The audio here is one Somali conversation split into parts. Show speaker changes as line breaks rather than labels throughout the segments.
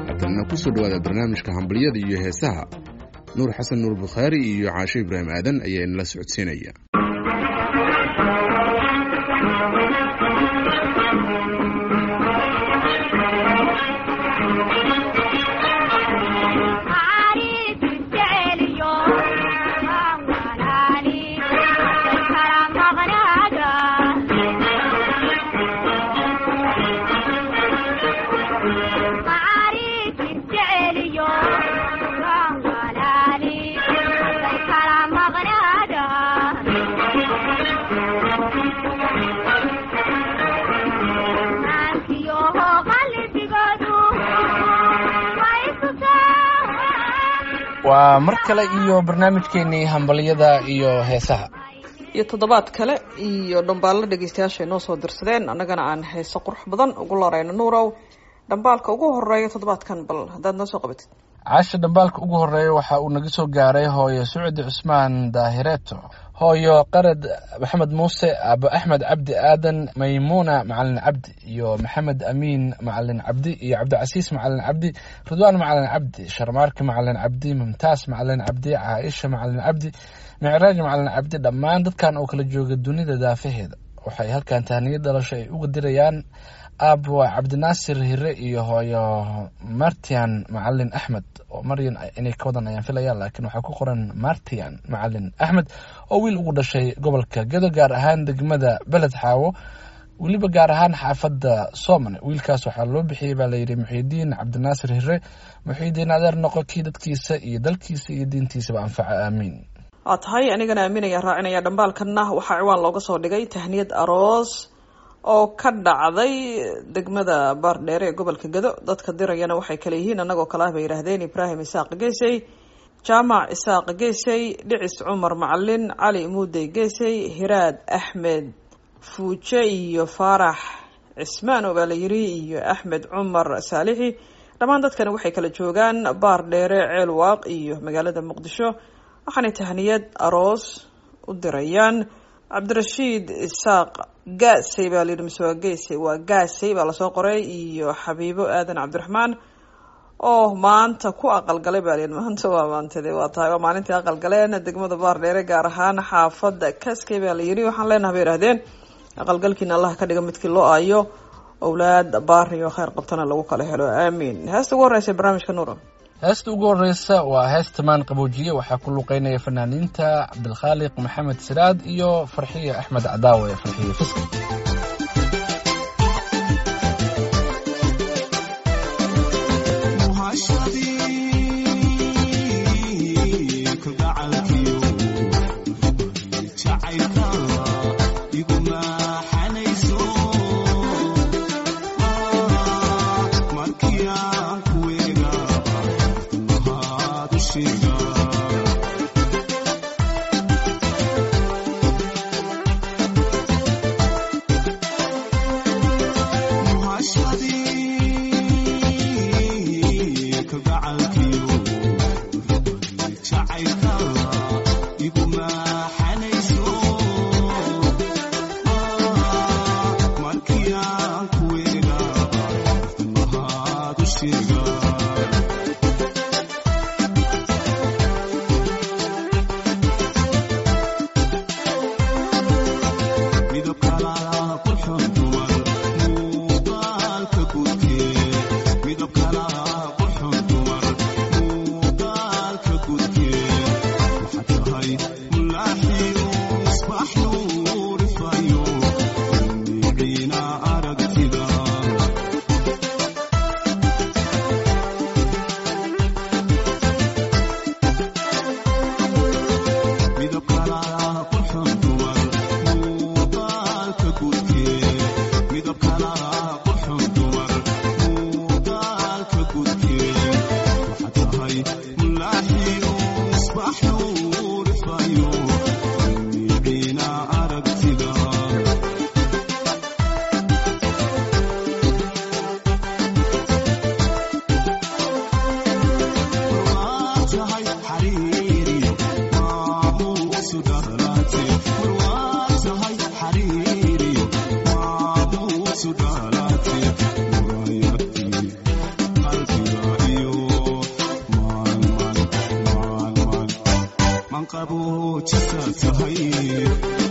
haddana ku soo dhowaada barnaamijka hambalyada iyo heesaha nuur xasan nuur bukhaari iyo caasho ibraahim aadan ayaa inala socodsiinaya
waa mar kale iyo barnaamijkeenii hambalyada iyo heesaha
iyo toddobaad kale iyo dhambaallo dhegeystayaasha inoo soo dirsadeen annagana aan heeso qurux badan ugu larayno nuurow dhambaalka ugu horeeya toddobaadkan bal haddaad noo soo qabatid
caasha dhambaalka ugu horeeya waxa uu naga soo gaaray hooyo sucdi cusmaan daahireeto hooyo qarad maxamed muuse aabo axmed cabdi aadan maymuuna macalin cabdi iyo maxamed amiin macalin cabdi iyo cabdicasiis macalin cabdi ridwaan macalin cabdi sharmaarki macalin cabdi mumtaas macalin cabdi caaisha macalin cabdi micraaj macalin cabdi dhammaan dadkan oo kala jooga dunida daafaheeda waxay halkan tahniyo dhalasho ay uga dirayaan aabo cabdinaasir hire iyo hooyo martian macalin axmed oo maryan inay ka wadan ayaan filaya laakiin waxaa ku qoran martian macalin axmed oo wiil ugu dhashay gobolka gedo gaar ahaan degmada beled xaawo weliba gaar ahaan xaafadda soomane wiilkaas waxaa loo bixiyey baa layidhi muxiidiin cabdinaasir hire muxiidiin adeer noqo kii dadkiisa iyo dalkiisa iyo diintiisaba anfaca aamiin
waa tahay anigana aaminaya raacinaya dhambaalkanna waxaa ciwaan looga soo dhigay tahniyad aroos oo ka dhacday degmada baardheere ee gobolka gado dadka dirayana waxay kale yihiin annagoo kale ah bay yidhaahdeen ibraahim isaaq geesey jaamac isaaq geesey dhicis cumar macalin cali muudey geesey hiraad axmed fuuje iyo faarax cismaan oo baa la yiri iyo axmed cumar saalixi dhammaan dadkani waxay kala joogaan baardheere ceel waaq iyo magaalada muqdisho waxaanay tahniyad aroos u dirayaan cabdirashiid isaaq gaasey baa layidhi mise waa geesey waa gaasey baa lasoo qoray iyo xabiibo aadan cabdiraxmaan oo maanta ku aqalgalay baa layidhi maanta waa maantade waa tahay waa maalintii aqalgaleen degmada baardheere gaar ahaan xaafadda kaskey baa la yidhi waxaan leenaha bay yidhahdeen aqalgalkiina allah ka dhiga midkii loo aayo owlaad baari oo kheyr qabtana lagu kala helo aamiin heesta ugu horreysa barnaamijka nuura
heesta ugu horeysa waa heesta maan qaboojiye waxaa ku luqeynaya fanaaniinta cabdilkhaaliq maxamed siraad iyo farxiye axmed cadaawe farxiye fiski
qaboojisa tahay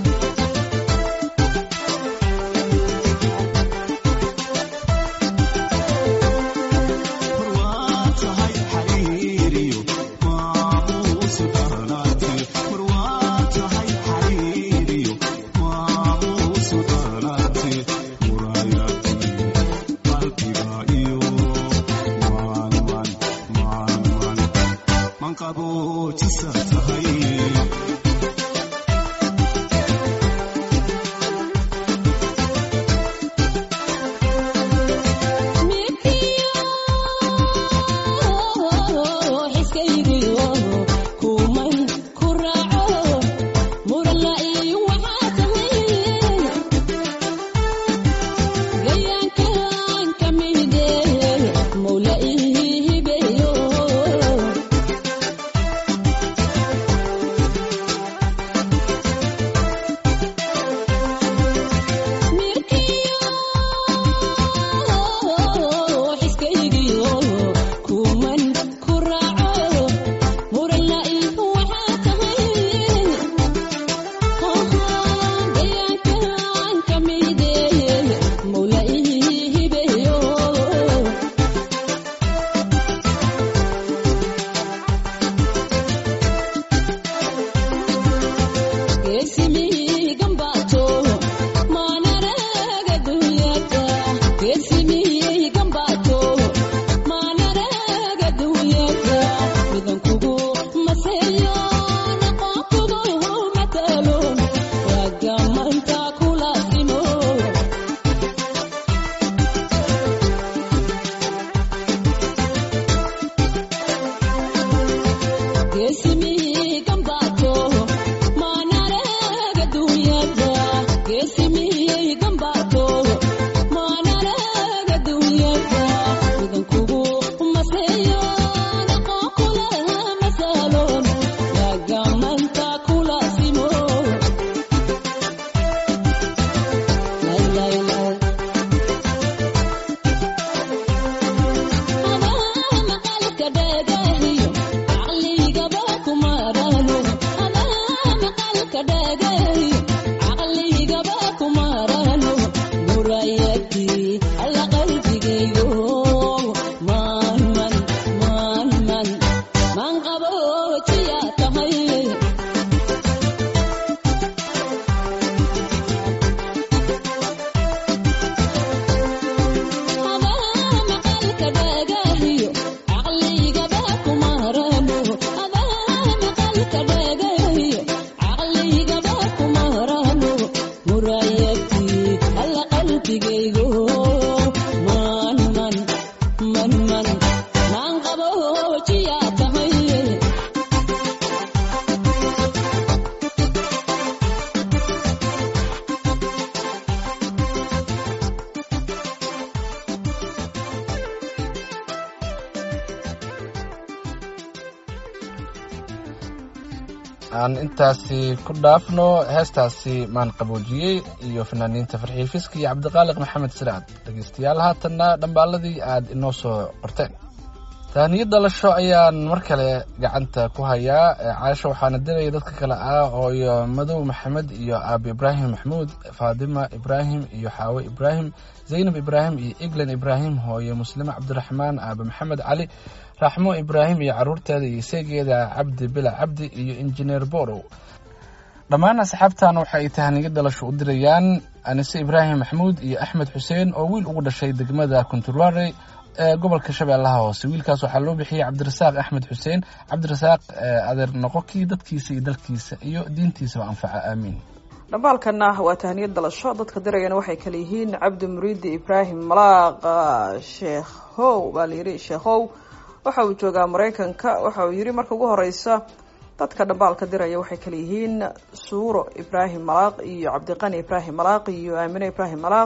aan intaasi ku dhaafno heestaasi maan qaboojiyey iyo fanaaniinta farxii fiski iyo cabdiqaaliq maxamed siraad dhegeystayaal haatanna dhambaaladii aad inoo soo qorteen tahniyad dhalasho ayaan mar kale gacanta ku hayaa caasho waxaana diraya dadka kale ah ooyo madow maxamed iyo aabi ibraahim maxmuud faadima ibraahim iyo xaawe ibraahim zaynab ibraahim iyo eglan ibraahim hooyo muslime cabdiraxmaan aabe maxamed cali raxmo ibraahim iyo caruurteeda iyo seegeeda cabdi bila cabdi iyo injineer borow dhammaan asxaabtan waxay tahniyad dhalasho u dirayaan anise ibraahim maxmuud iyo axmed xuseen oo wiil ugu dhashay degmada kunturware ee gobolka shabeellaha hoose wiilkaas waxaa loo bixiyey cabdirasaaq axmed xuseen cabdirasaaq adeer noqokii dadkiisa iyo dalkiisa iyo diintiisaba anfaca aamiin
dhambaalkana waa tahniyad dalasho dadka dirayana waxay kale yihiin cabdi muriidi ibraahim malaaqa sheekhow baa la yidhi sheekhow waxa uu joogaa maraykanka waxa uu yidhi marka ugu horeysa dadka dhambaalka diraya waxay kale yihiin suuro ibraahim malaaq iyo cabdiqani ibraahim malaaq iyo aamine ibraahim malaaq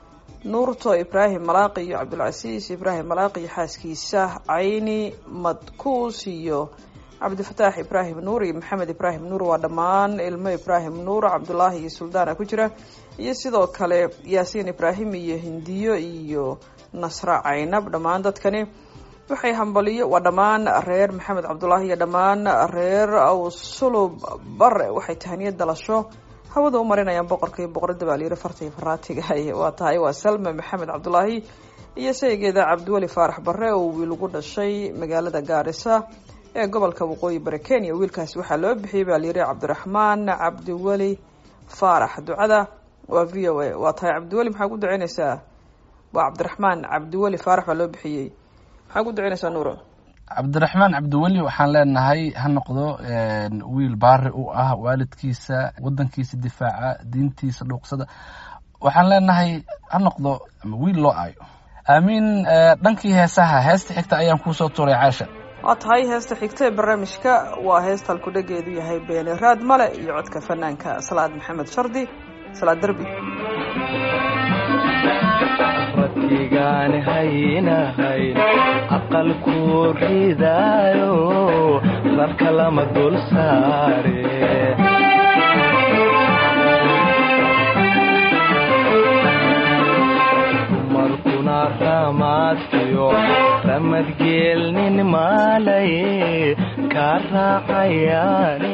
nuurto ibraahim malaaq iyo cabdulcasiis ibraahim malaaq iyo xaaskiisa cayni madkuus iyo cabdifataax ibraahim nuur iyo maxamed ibraahim nuur waa dhammaan ilmo ibraahim nuur cabdulaahi iyo suldaana ku jira iyo sidoo kale yaasiin ibraahim iyo hindiyo iyo nasra caynab dhammaan dadkani waxay hambaliyo waa dhammaan reer maxamed cabdulaahi iyo dhammaan reer awsulub bare waxay tahaniyad dalasho hawada u marinayaan boqorka iyo boqorada baa layiri farta iyo faraatiga waa tahay waa salma maxamed cabdulaahi iyo saygeeda cabdiweli faarax bare oo wiil ugu dhashay magaalada gaarisa ee gobolka waqooyi bari kenya wiilkaasi waxaa loo bixiyey baa layiri cabdiraxmaan cabdiweli faarax ducada waa v o a waa tahay cabdiweli maxaa ku duceyneysaa waa cabdiraxmaan cabdiweli faarax baa loo bixiyey maxaa ku duceyneysaa nuuro
cabdiraxmaan cabdiweli waxaan leenahay ha noqdo wiil baari u ah waalidkiisa wadankiisa difaaca diintiisa dhuuqsada waxaan leenahay ha noqdo wiil loo aayo aamiin dhankii heesaha heesta xigta ayaan kuusoo tuuray caasha
waa tahay heesta xigta ee barnaamijka waa heesta halkudhageedu yahay beeni raad male iyo codka fanaanka salaad maxamed shardi salaad derbi
radkigaan haynahayn aqalku ridaayo rarka lama dul saare dumarkuna ramaadkiyo ramadgeelnin maalay kaa raacayaane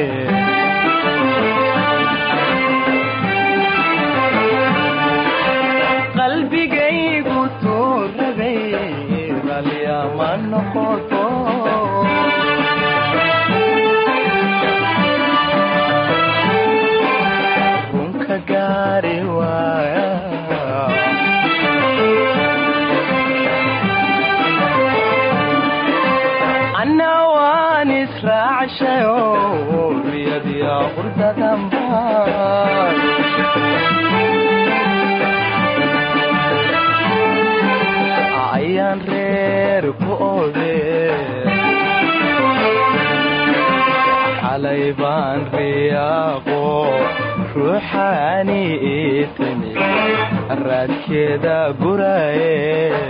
qalbigaygu tuurabay ralyama noqoto runka gaari waaya anna waan israacshayo riyadiya qurdadanbaa ayaan reer ku ode xalay baan riyaaqo ruuxaani ii timi raadkeeda guraye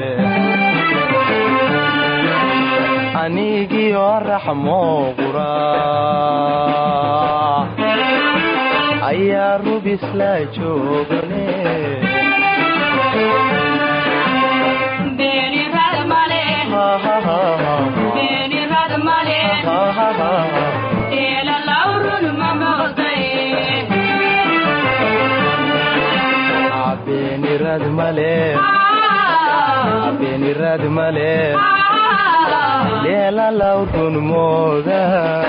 anigiyo raxmo qura ayaa rubisla joogane beenirad male beenirad male leela lawrun mooda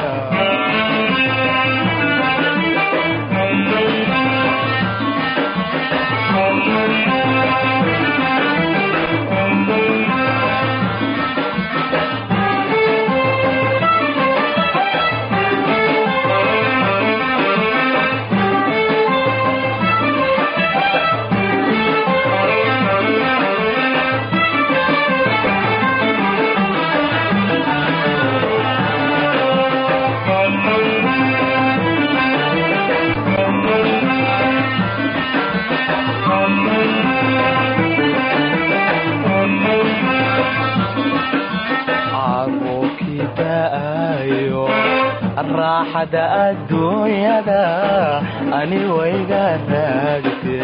caruurkii da'ayo raaxada adduunyada ani wayga raagte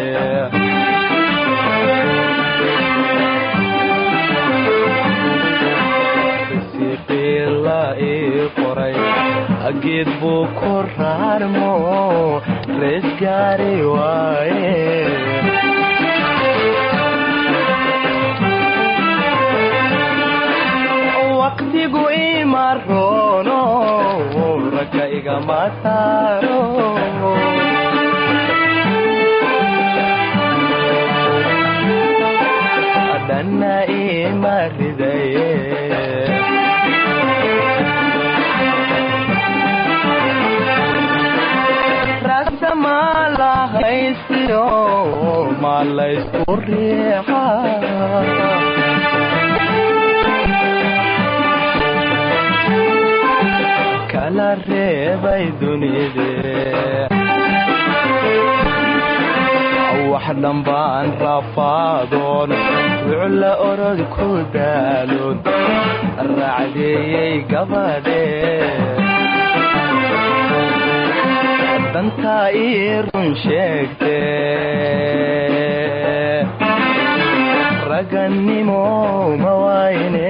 risiqiila ii qoray geed buu ku raarmo rees gaari waaye waqtigu ima roono ragga igama saaro dhanna ima ridaye rasa ma la haystiyo ma laysku riixa kala reebay dunide wax dhambaan rafaadoon wucla orod ku daaloon raacdeeyey gabadhe dantaa ii run sheegte ragannimo ma waayne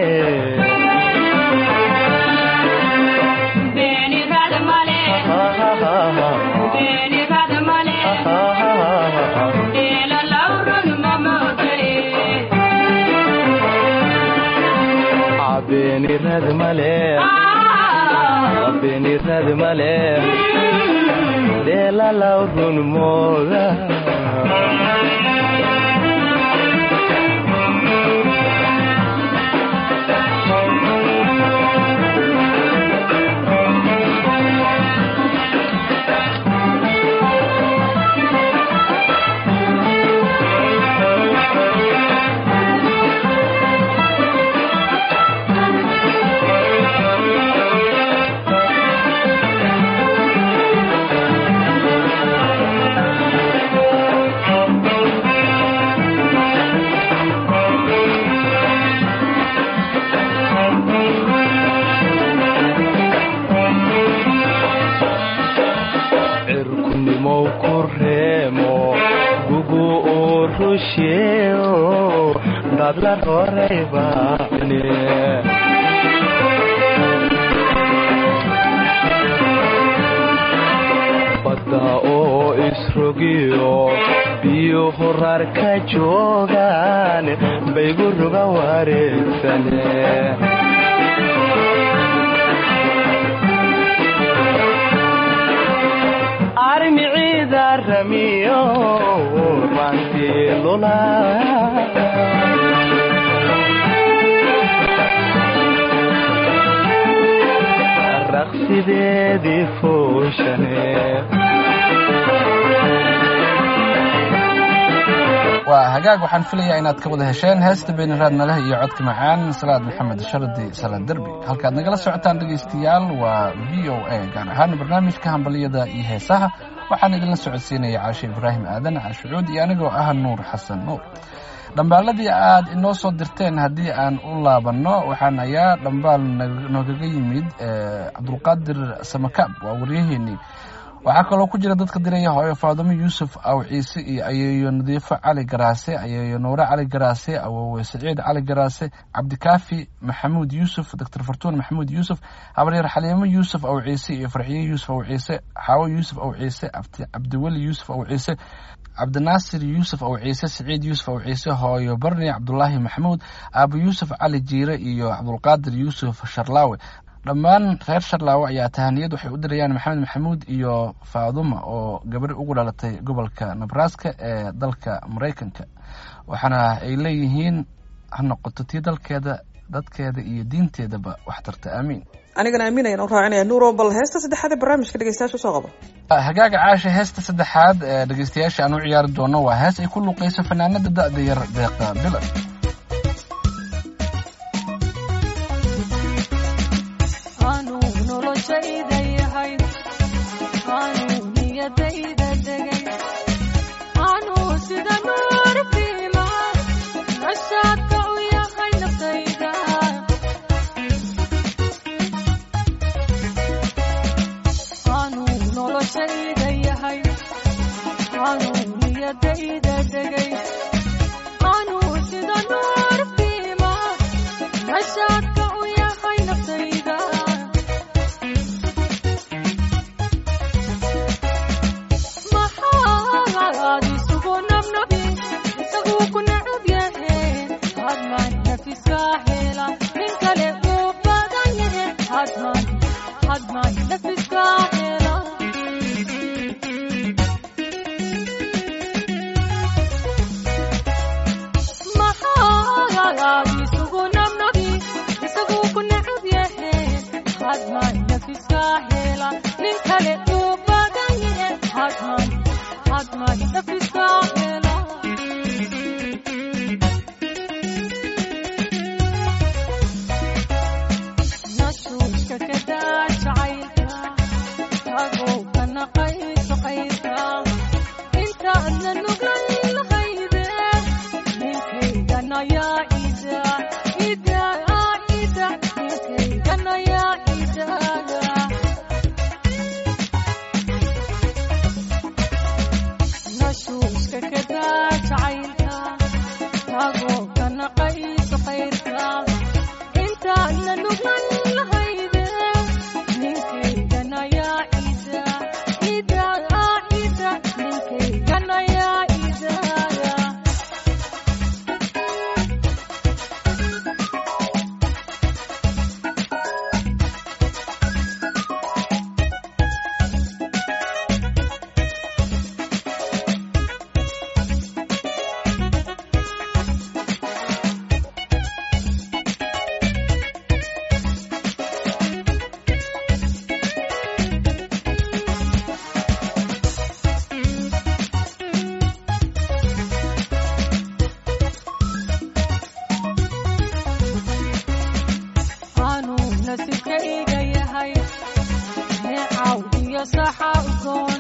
beenirad male beenirad male dheelalaw run mooda cirkunimow ku reemo gugu uu rusheeo dadla horeybane badda oo isrogiyo biyo horar ka joogaan baygu ruga wareegsane armiciida ramiyo rantilula raqsideedii fooshane
waa hagaag waxaan filayaa inaad ka wada hesheen heesta beeniraad naleh iyo codka macaan salaad maxamed shardi salaad derbi halkaad nagala socotaan dhegaystayaal waa v o a gaar ahaan barnaamijka hambaliyada iyo heesaha waxaan idinla socodsiinaya caashe ibraahim aadan caashucuud iyo anigoo ah nuur xasan nuur dhambaaladii aad inoo soo dirteen haddii aan u laabanno waxaan ayaa dhambaal noogaga yimid cabdulqaadir samakaab waa waryaheenii waxaa kaloo ku jira dadka diraya hooyo faadimo yuusuf aw ciise iyo ayeeyo nadiifo cali garaase ayeeyo nuure cali garaase awowe saciid cali garaase cabdikaafi maxamuud yuusuf doctor fartuun maxamuud yuusuf habaryar xaliimo yuusuf aw ciise iyo farxiye yuusuf aw ciise xaawo yuusuf aw ciise cabdiweli yuusuf aw ciise cabdinaasir yuusuf aw ciise saciid yuusuf aw ciise hooyo barni cabdulaahi maxamuud aabo yuusuf cali jiire iyo cabdulqaadir yuusuf sharlaawe dhammaan reer sharlaawe ayaa tahaniyad waxay u dirayaan maxamed maxamuud iyo faaduma oo gabadhi ugu dhalatay gobolka nebraska ee dalka maraykanka waxaana ay leeyihiin ha noqoto tii dalkeeda dadkeeda iyo diinteedaba wax tarta aamiin
anigana aaminayaan u raacinaya nuuro bal heesta saddexaad ee barnaamijka dhegeystayaasha usoo qabo
hagaaga caasha heesta saddexaad ee dhegeystayaasha aan u ciyaari doono waa hees ay ku luuqeyso fanaanada da-da yar deeqa bilan
Anu sida nasibkayga yahay neecaw iyo saxaabkoon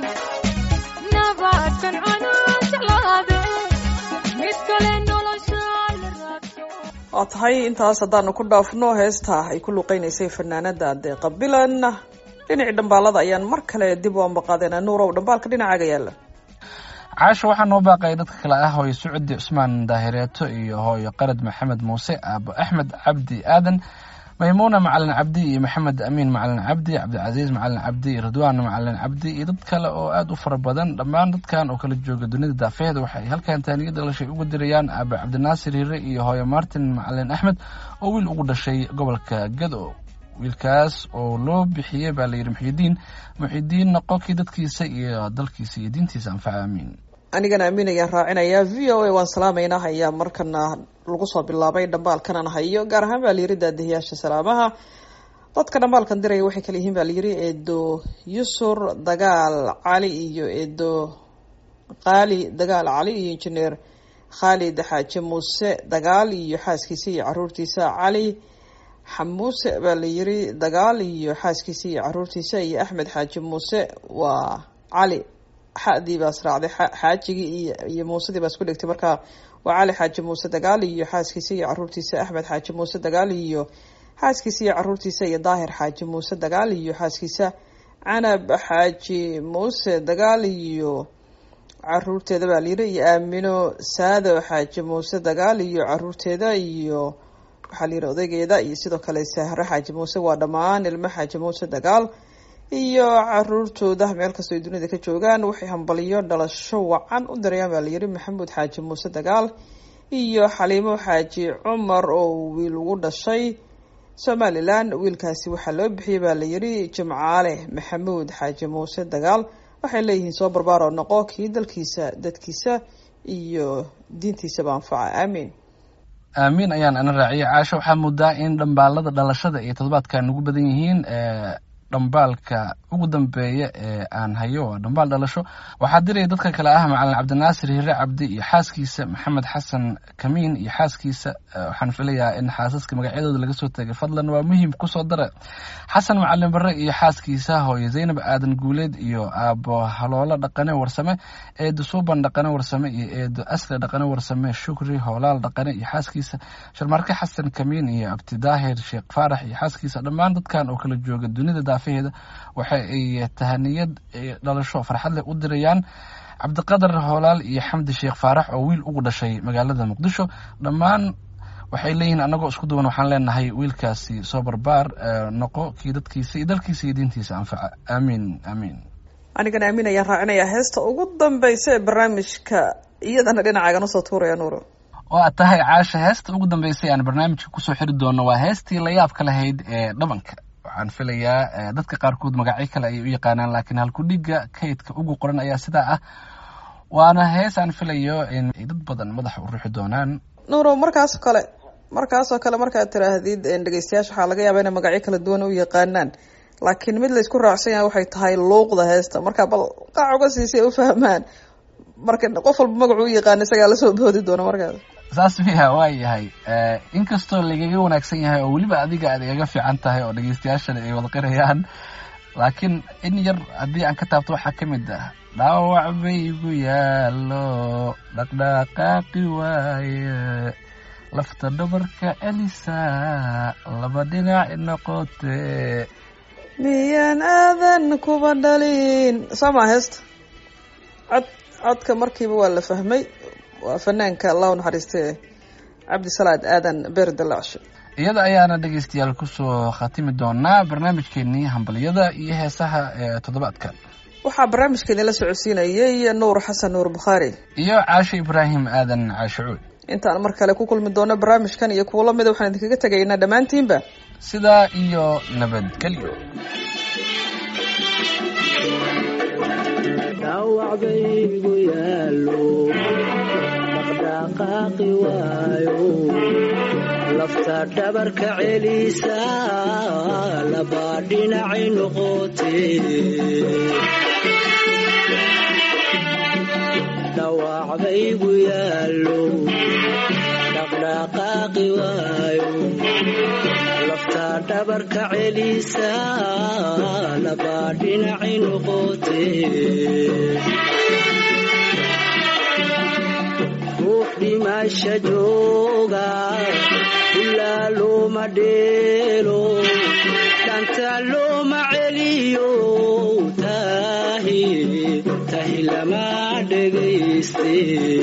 nabadkan anaa jeclaade mid kale nolosha la raadso
waa tahay intaas haddaanu ku dhaafno heesta ay ku luqeynaysay fanaanada deeqa bilan dhinacii dhambaalada ayaan mar kale dib u ambaqaadeen nuurow dhambaalka dhinacaaga yaala
caasha waxaa noo baaqaya dadka kale ah hooyo sucudi cusmaan daahireeto iyo hooyo qarad maxamed muuse aabo axmed cabdi aadan maymuuna macalin cabdi iyo maxamed amiin macalin cabdi cabdicasiis macalin cabdi iyo ridwaan macalin cabdi iyo dad kale oo aada u fara badan dhammaan dadkan oo kala jooga dunida daafeheeda waxay halkan taaniyada dhalashay ugu dirayaan aabo cabdinaasir hire iyo hooyo martin macalin axmed oo wiil ugu dhashay gobolka gado wiilkaas oo loo bixiyey baa layidhi muxidiin muxidiin noqonkii dadkiisa iyo dalkiisa iyo diintiisa anfaca aamiin
anigana amiin ayaan raacinayaa v o a waan salaamaynaa ayaa markana lagu soo bilaabay dhambaalkanan hayo gaar ahaan baa layiri daadihiyaasha salaamaha dadka dhambaalkan diraya waxay kala yihiin baa layiri eedo yusur dagaal cali iyo eedo qaali dagaal cali iyo injineer khaalid xaaji muuse dagaal iyo xaaskiisa iyo caruurtiisa cali xamuuse baa la yiri dagaal iyo xaaskiisa iyo caruurtiisa iyo axmed xaaji muuse waa cali xadii baa israacday xaajigii iyo iyo muusedii baa isku dhigtay marka waa cali xaaji muuse dagaal iyo xaaskiisa iyo caruurtiisa axmed xaaji muuse dagaal iyo xaaskiisa iyo caruurtiisa iyo daahir xaaji muuse dagaal iyo xaaskiisa canab xaaji muuse dagaal iyo caruurteeda baa layiri iyo aamino saado xaaji muuse dagaal iyo caruurteeda iyo waxaa layidhi odaygeeda iyo sidoo kale sahre xaaji muuse waa dhammaan ilmo xaaji muuse dagaal iyo caruurtooda meel kastoo ay dunida ka joogaan waxay hambaliyo dhalasho wacan u dirayaan baa layidhi maxamuud xaaji muuse dagaal iyo xaliimo xaaji cumar oo wiil ugu dhashay somalilan wiilkaasi waxaa loo bixiyey baa layidhi jimcaale maxamuud xaaji muuse dagaal waxay leeyihiin soo barbaaro noqo kii dalkiisa dadkiisa iyo diintiisaba anfaca aamiin
aamiin ayaan ana raaciyay caasho waxaa moodaa in dhambaalada dhalashada iyo toddobaadkan ugu badan yihiin dhambaalka ugu dambeeya ee aan hayo waa dhambaal dhalasho waxaa diraya dadka kale ah macalin cabdinaasir hire cabdi iyo xaaskiisa maxamed xasan kamiin iyo xaaskiisa waxaan filayaa in xaasaska magacyadooda laga soo tegay fadlan waa muhiim kusoo dara xasan macalin bare iyo xaaskiisa hooyo zaynab aadan guuleed iyo aabo haloolo dhaqane warsame eedo suuban dhaqane warsame iyo eedo asle dhaqane warsame shukri hoolaal dhaqane iyo xaaskiisa sharmarke xasan kamiin iyo abti daahir sheekh faarax iyo xaaskiisa dhammaan dadkan oo kala jooga dunida daafeheeda waxa ay tahaniyad dhalasho farxad leh u dirayaan cabdiqadar hoolaal iyo xamdi sheekh faarax oo wiil ugu dhashay magaalada muqdisho dhammaan waxay leeyihiin anagoo isku duwan waxaan leenahay wiilkaasi soo barbaar noqo kii dadkiisa iyo dalkiisa iyo diintiisa anfaca aamiin aamiin
anigana amiin ayaan raacinayaa heesta ugu dambeysa ee barnaamijka iyadana dhinacaagan usoo tuuraya nuuro
oo aad tahay caasha heesta ugu dambeysay aan barnaamijka kusoo xiri doono waa heestii la yaabka lahayd ee dhabanka waxaan filayaa dadka qaarkood magacyo kale ayay u yaqaanaan laakiin halkudhiga kaydka ugu qoran ayaa sidaa ah waana hees aan filayo in ay dad badan madaxa u ruuxi doonaan
nuuro markaasoo kale markaasoo kale markaad tiraahdid dhegeystayaasha waxaa laga yaabaa inay magacyo kala duwan u yaqaanaan laakiin mid laysku raacsan yahay waxay tahay luuqda heesta marka bal qaac uga siisay u fahmaan marka qof walba magacu u yaqaan isagaa lasoo boodi doona markaas
saas miya waa yahay inkastoo lagaga wanaagsan yahay oo weliba adiga aad igaga fiican tahay oo dhegeystayaashana ay wada qirayaan laakiin in yar haddii aan ka taabto waxaa ka mid ah dhaawac baygu yaallo dhaqdhaqaaqi waaye lafta dhabarka elisa laba dhinac noqote
miyaan aadan kuba dhalin soo maa heesta cod codka markiiba waa la fahmay waa fanaanka allah u naxariiste cabdisalaad aadan beer dalacshe
iyada ayaana dhegeystayaal kusoo khatimi doonaa barnaamijkeenii hambaliyada iyo heesaha ee toddobaadka
waxaa barnaamijkeeni la socodsiinayay nuur xasan nuur bukhaari
iyo caashe ibraahim aadan caashicuud
intaan mar kale ku kulmi doono barnaamijkan iyo kuwo lamida waxaan idinkaga tegaynaa dhammaantiinba
sidaa iyo nabadgelyo
dhawacbaygu yaalo dhaqdhaqaaqi waayo lafta dhabarka celisa laba dhinacay noqote dhawacbaygu yaalo dhaqdhaqaaqi waayo lafta dhabarka celisa labaa dhinaci noqotee ruux dhimasha jooga ulaa looma dheelo dhanta looma celiyo tahi tahi lama dhegayste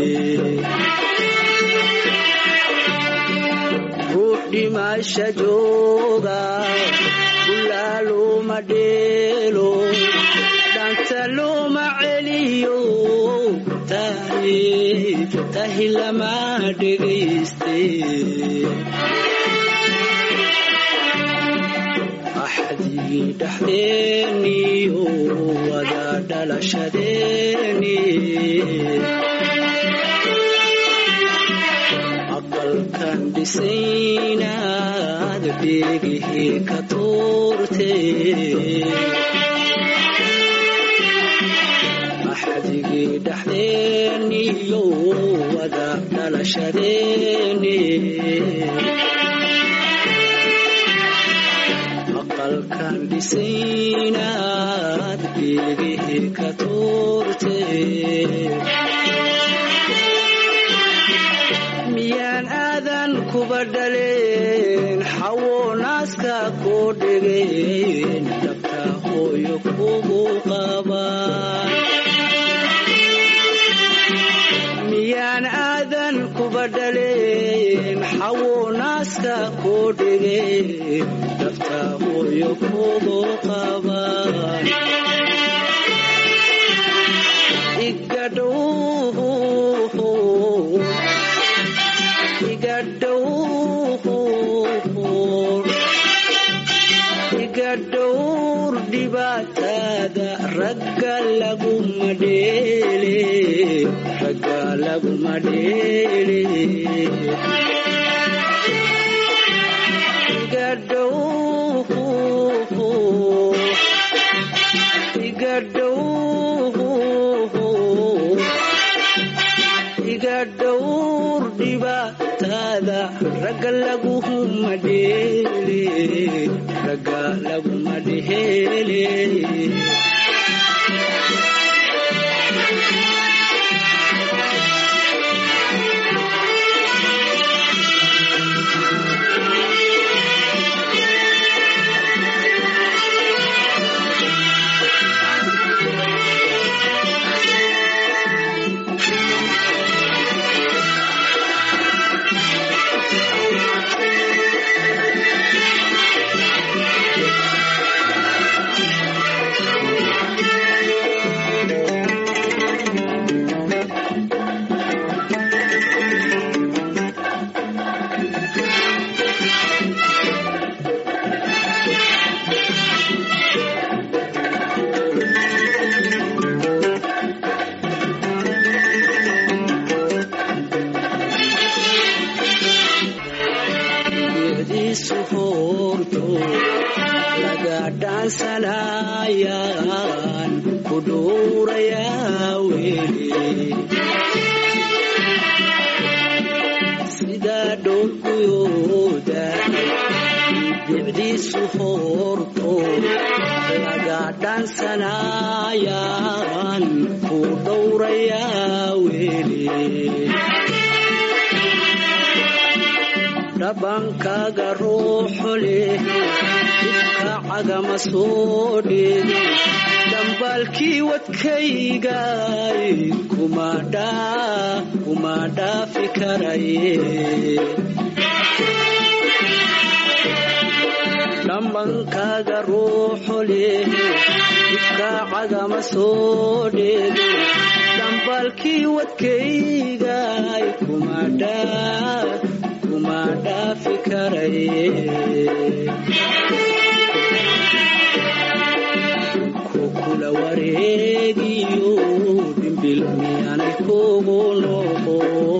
ruux dhimasha jooga ulaa looma dheelo dhanta looma celiyo tahi tahi lama dhegayste axdigii dhexdeeniyo wada dhalashadeeni aqalkan dhisaynaad dheegihii ka tuurte axdigii dhexdeeniyo wada dhalashadeeni aqalkan dhisaynaad dheegihii ka tuurte miyaan aadan kuba dhaleen xawo naaska koo dhegeen dhabta hooyo kugu qabaan miyaan aadan kuba dhaleen xawo naaska koo dhegeen dhabta hooyo kugu qabaan igadhow iga dhowr dhibaatada ragga laguma dheele ragga laguma dheele iga dhow iga dhow iga dhowr dhibaatada ragga laguma dheele ragga laguma dheele geediisu hoorto laga dhaansanayaan ku dhuurayaa weli sida dhoolguyooda bicdiisu hoorto laga dhaansanayaan ku dhowrayaa weli dhabankaaga ruuxu leh dhibka cagama soo dheego dhambaalkii wadkaygay kuma dhaafi karaye dhambankaaga ruuxu leh dhibka cagama soo dheego dhambaalkii wadkaygay kuma dhaa kuma dhaafi karaye kukula wareegiyo dhimbil miyaanay kugu noqo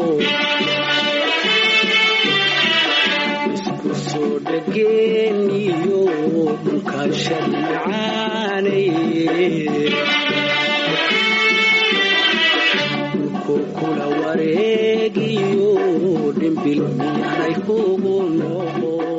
isku soo dhageeniyo dhulkaashadi macaanay kukula wareegiyo dhimbil miyaanay kugu noqo